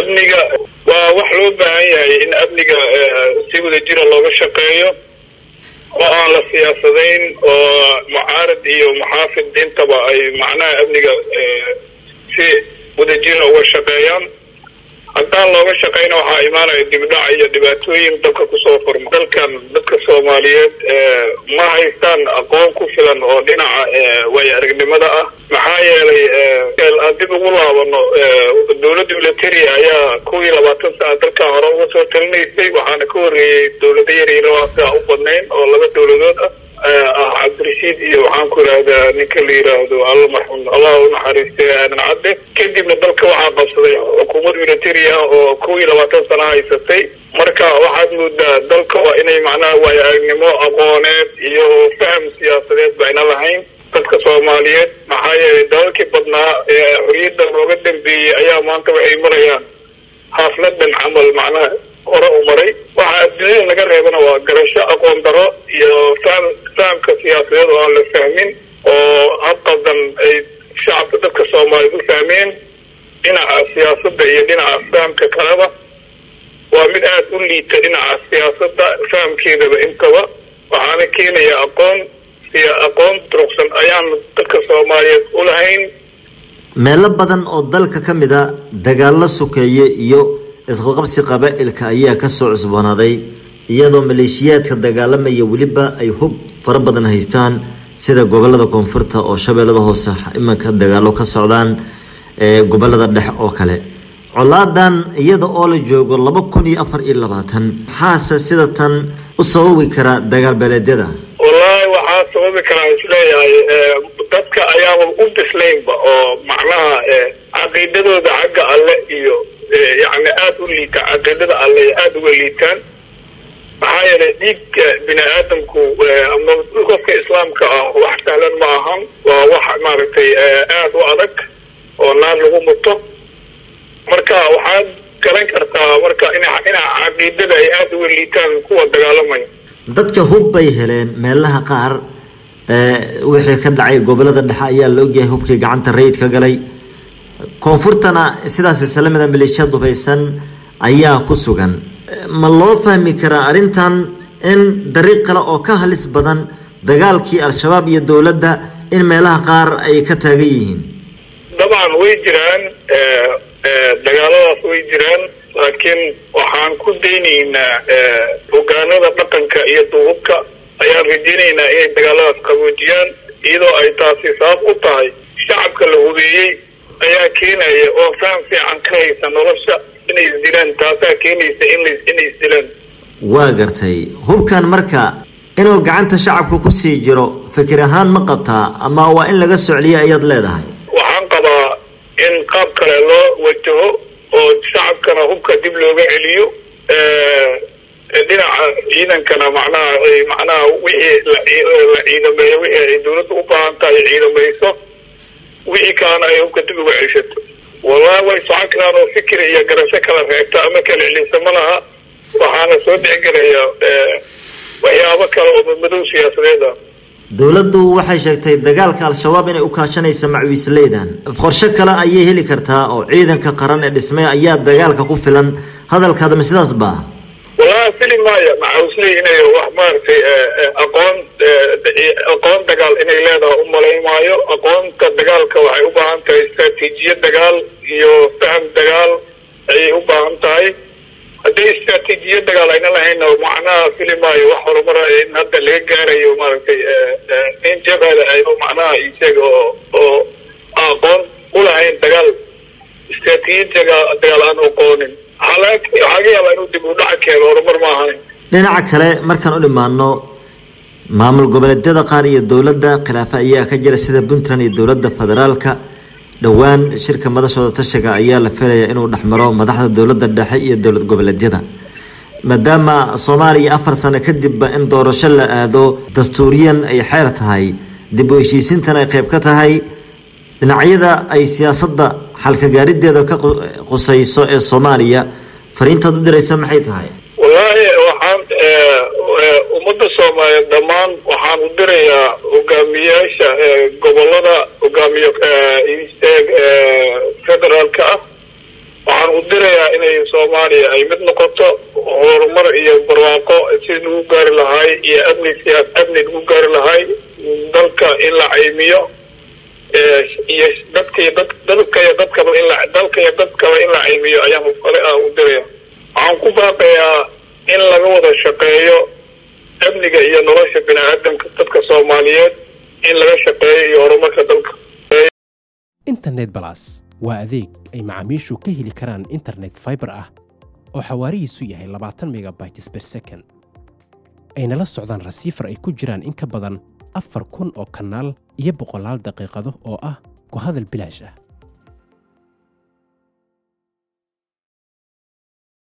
amniga waa wax loo baahan yahay in amniga si wada jira looga shaqeeyo oo aan la siyaasadayn oo mucaarad iyo muxaafid intaba ay macnaha amniga si wadajira uga shaqeeyaan haddaan looga shaqeyna waxaa imaanaya dibdhac iyo dhibaatooyin dalka kusoo furma dalkan dadka soomaaliyeed ma haystaan aqoon ku filan oo dhinaca waayo aragnimada ah maxaa yeelay aan dib ugu laabano dowladda military ayaa kuw iyo labaatan sana dalkan hore uga soo talinaysay waxaana ka horreeyey dowlado yaryaro siaa u badnayn oo laba dowladood ah ah cabdirashiid iyo waxaan ku idhaahdaa ninka la yiraahdo alla marxuum allah unaxariistay aadan cadde kadibna dalka waxaa qabsaday xukuumad military ah oo kow iyo labaatan sana haysatay marka waxaad moodaa dalka waa inay macnaha waayo aragnimo aqooneed iyo faham siyaasadeed ba ayna lahayn dadka soomaaliyeed maxaa yeelay dalalkii badnaa ee xoriyadda looga dambeeyey ayaa maanta waxay marayaan xaafladan camal macnaha hore u maray waxa adduunyada laga reebana waa garasho aqoon daro iyo faham fahamka siyaasadeed oo aan la fahmin oo hadqaldan ay shacabka dadka soomaaliyeed u fahmeen dhinaca siyaasadda iyo dhinaca fahamka kaleba waa mid aada u liita dhinaca siyaasadda fahamkeedaba intaba waxaana keenaya aqoon iyo aqoon duruqsan ayaan dadka soomaaliyeed u lahayn meelo badan oo dalka ka mid a dagaallo sokeeye iyo isqaqabsi qabaa-ilka ayaa kasoo cusboonaaday iyadoo maleeshiyaadka dagaalamaya weliba ay hub fara badan haystaan sida gobolada koonfurta oo shabeellada hoose imanka dagaalo ka socdaan ee gobolada dhexe oo kale colaadan iyada oo la joogo laba kun iyo afar iyo labaatan maxaase sida tan u sababi kara dagaal beeleedyada wallaahi waxaa sababi karaa isleeyahay dadka ayaaba u bislaynba oo macnaha caqiidadooda xagga alle iyo yacni aada u liitaan caqiidada alle aada uga liitaan maxaa yeelay dhiigga bini aadamku ama qofka islaamka ah wax sahlan ma ahan waa wax maaragtay aada u adag oo naar lagu muto marka waxaad garan kartaa marka ina ina caqiidada ay aada uga liitaan kuwa dagaalamaya dadka hub bay heleen meelaha qaar wixii ka dhacay gobolada dhexe ayaa la ogyahay hubkii gacanta rayid ka galay koonfurtana sidaas islamida maleeshiyad dubaysan ayaa ku sugan ma loo fahmi karaa arrintan in dariiq kale oo ka halis badan dagaalkii al-shabaab iyo dowladda in meelaha qaar ay ka taagan yihiin dabcan way jiraan dagaaladaas way jiraan laakiin waxaan ku daynaynaa hogaanada dhaqanka iyo duubabka ayaan rajaynaynaa inay dagaaladaas qaboojiyaan iyadoo ay taasi sabab u tahay shacabka la hubeeyey ayaa keenaya oo faham fiican ka haysa nolosha inay isdilaan taasaa keenaysa in inay isdilaan waa gartay hubkan marka inuu gacanta shacabka kusii jiro fikir ahaan ma qabtaa ama waa in laga socliyo ayaad leedahay waxaan qabaa in qaab kale loo wajaho oo shacabkana hubka dib looga celiyo dhinaca ciidankana macnaha macnaha wixii la ciidameeyo wixii ay dawladda u baahan tahay ciidamayso wixii kalena ay hubka dib uga ceshato wallahi way socon karaan oo fikir iyo garasho kala reegta ama kala celisa ma laha waxaana soo dhexgelaya waxyaabo kale oo madmadow siyaasadeed ah dowladdu waxay sheegtay dagaalka al-shabaab inay u kaashanaysa macwiisleydan qorshe kale ayay heli kartaa oo ciidanka qaran ee dhismay ayaa dagaalka ku filan hadalkaadama sidaas ba wallahi fili maayo macawisley inay wax maaragtay aqoon aqoon dagaal inay leedahay u malayn maayo aqoonta dagaalka waxay u baahan tahay istraatiijiyad dagaal iyo faham dagaal ayay u baahan tahay haddii istraatiijiyad dagaal ayna lahayn macnaha fili maayo wax horumara in hadda laga gaarayo maaragtay in jabhada ay macnaha isaga oo oo aqoon u lahayn dagaal istraatiijiyad dagaal dagaal aan aqoonin waxaa laga yaabaa inuu dib u dhaca keeno horumar ma ahayn dhinaca kale markaan u dhimaano maamul goboleedyada qaar iyo dowladda khilaafe ayaa ka jira sida puntland iyo dowladda federaalka dhowaan shirka madashooda tashiga ayaa la filayaa inuu dhexmaro madaxda dowladda dhexe iyo dowlad goboleedyada maadaama soomaaliya afar sano kadibba in doorasho la aado dastuuriyan ay xeer tahay dib u heshiisiintan ay qayb ka tahay dhinacyada ay siyaasadda xalkagaarideeda ka qusayso ee soomaaliya fariintaad u diraysa maxay tahay wallaahi waxaan ummadda soomaaliyeed dhammaan waxaan u dirayaa hogaamiyaasha gobolada hogaamiye federaalka ah waxaan u dirayaa inay inay soomaaliya ay mid noqoto horumar iyo barwaaqo si lagu gaari lahaay iyo amni siyaas amni lagu gaari lahaay dalka in la caymiyo iyo dadka iyo dad dalka iyo dadkaba in la dalka iyo dadkaba in la caymiyo ayaan kale ah u diraya waxaan ku baaqayaa in laga wada shaqeeyo amniga iyo nolosha bini aadamka dadka soomaaliyeed in laga shaqeeyo iyo horumarka dalka internet balas waa adeeg ay macaamiishu ka heli karaan internet fiber ah oo xawaarihiisu yahay labaatan megabytes per second ayna la socdaan rasiifar ay ku jiraan in ka badan afar kun oo kanaal iyo boqolaal daqiiqado oo ah ku hadal bilaash ah